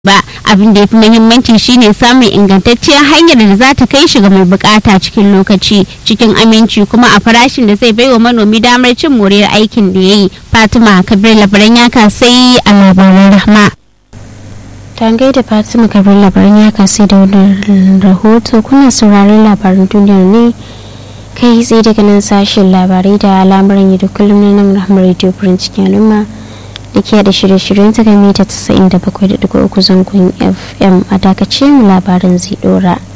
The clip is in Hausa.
ba abin da ya fi muhimmanci shine samun ingantacciyar hanyar da za ta kai shi ga mai bukata cikin lokaci cikin aminci kuma a farashin da zai baiwa manomi damar cin moriyar aikin da ya yi fatima kabir labaran ya kasai a labaran rahma tangai da fatima kabir labaran ya kasai da wannan rahoto kuna sauraron labaran duniyar ne kai tsaye daga nan sashen labarai da al'amuran yau da kullum na nan rahmar radio furin cikin al'umma da ke da shirye-shiryen ta game ta 97.3 zangon fm a dakace mu labarin zai dora